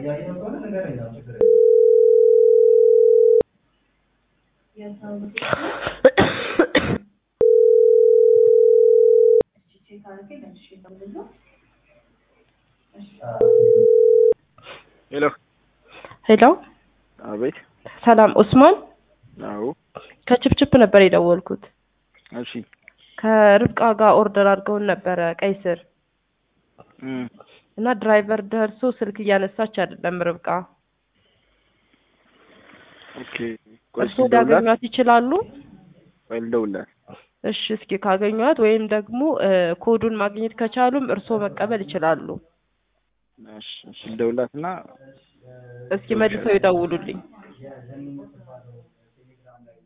እያየኸው ከሆነ ንገረኝ፣ ያው ችግር ሄሎ ሄሎ አቤት። ሰላም ኡስማን አዎ ከችፕችፕ ነበር የደወልኩት። እሺ ከርብቃ ጋር ኦርደር አድርገውን ነበረ ቀይ ስር እም፣ እና ድራይቨር ደርሶ ስልክ እያነሳች አይደለም ርብቃ። ኦኬ ቆይ እርስዎ ልደውልላት ሊያገኟት ይችላሉ? ቆይ ልደውልላት። እሺ እስኪ ካገኟት ወይም ደግሞ እ ኮዱን ማግኘት ከቻሉም እርስዎ መቀበል ይችላሉ። እሺ እሺ ልደውልላትና እስኪ መልሰው ይደውሉልኝ።